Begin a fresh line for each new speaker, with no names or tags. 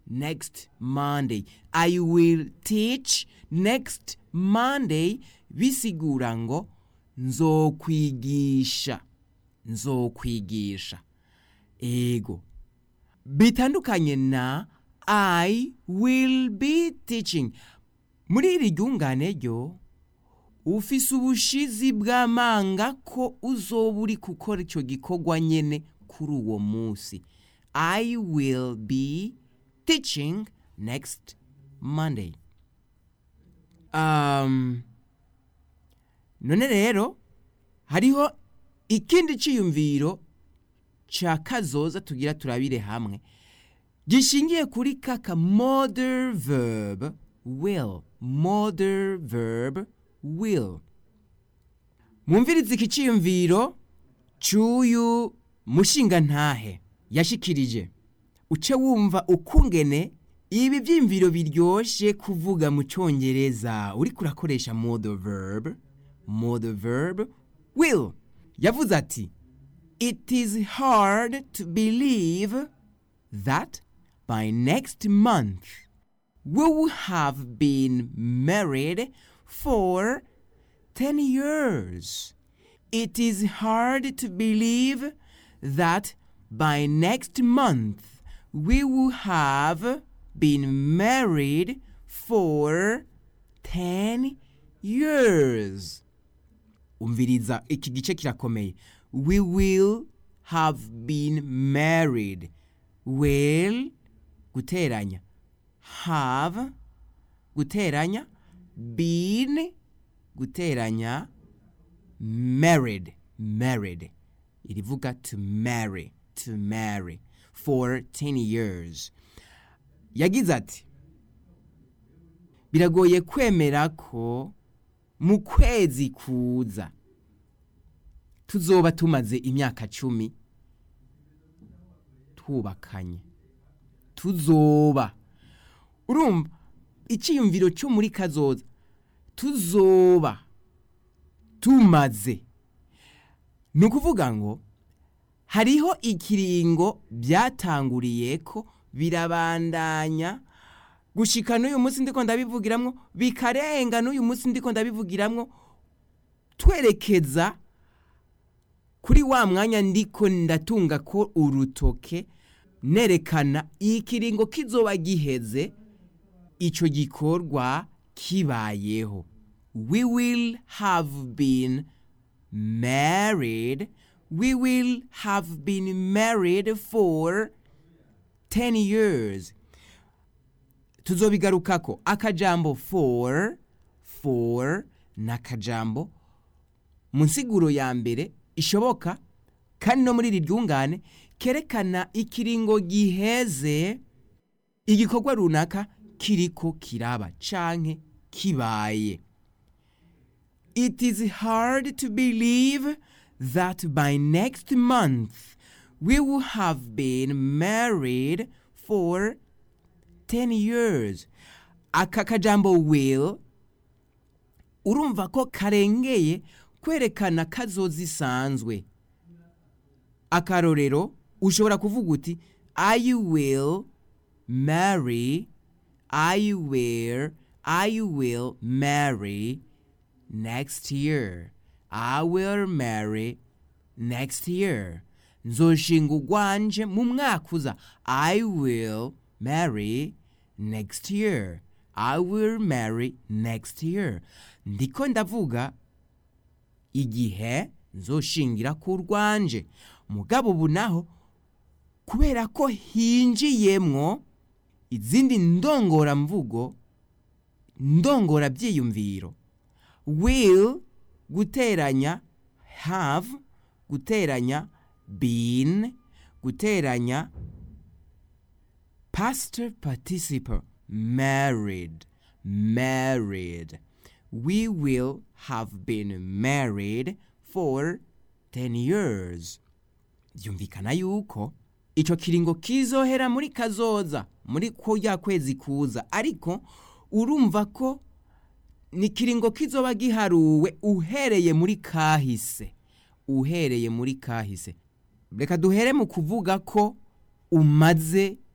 next monday i will teach next monday bisigura ngo nzokwigisha nzokwigisha ego bitandukanye na i will be teaching muri iri ryungane ryo ufise ubushizi bw'amanga ko uzoba uri gukora icyo gikorwa nyene kuri uwo munsi i will be teaching next monday um, none rero hariho ikindi ciyumviro ca kazoza tugira turabire hamwe gishingiye kuri kaka modern verb will modern verb will mwumvirize iki ciyumviro c'uyu mushinga ntahe yashikirije uce wumva ukungene ibi vyimviro biryoshe kuvuga mu congereza uriko urakoresha model verb model verb will yavuze ati it is hard to believe that by next month we will have been married for 10 years. It is hard to believe that by next month we will have been married for 10 years. Umviriza iki gice kirakomeye. We will have been married. Will guteranya. Have guteranya. Been guteranya. Married. Married. Irivuga to marry. To marry. For 10 years. Yagize ati biragoye kwemera ko mu kwezi kuza tuzoba tumaze imyaka cumi twubakanye tuzoba urumva icyiyumviro cyo muri kazoza tuzoba tumaze ni ukuvuga ngo hariho ikiringo byatanguriye ko birabandanya gushika n'uyu munsi ndiko ndabivugiramwo bikarenga n'uyu munsi ndiko ndabivugiramwo twerekeza kuri wa mwanya ndiko ndatunga ko urutoke nerekana ikiringo kizoba giheze ico gikorwa kibayeho we will have been married we will have been married for 10 years tuzobigarukako akajambo for for n'akajambo mu nsiguro ya mbere ishoboka kandi no muri iri ryungane kerekana ikiringo giheze igikorwa runaka kiriko kiraba canke kibaye it is hard to believe that by next month we will have been married for 10 years aka kajambo will urumva ko karengeye kwerekana kazoza isanzwe akarorero ushobora kuvuga uti i will marry i will i will marry next year i will marry next year nzoshinga ugwanje mu mwaka uza i will marry next year i will marry next year ndiko ndavuga igihe nzoshingira ku rwanje mugabo ubu naho kubera ko hinjiyemwo izindi ndongoramvugo ndongora byiyumviro will guteranya have guteranya been guteranya past participle married married we will have been married for 10 years byumvikana yuko ico kiringo kizohera muri kazoza muri ko ya kwezi kuza ariko urumva ko ni kiringo kizoba giharuwe uhereye muri kahise uhereye muri kahise reka duhere mu kuvuga ko umaze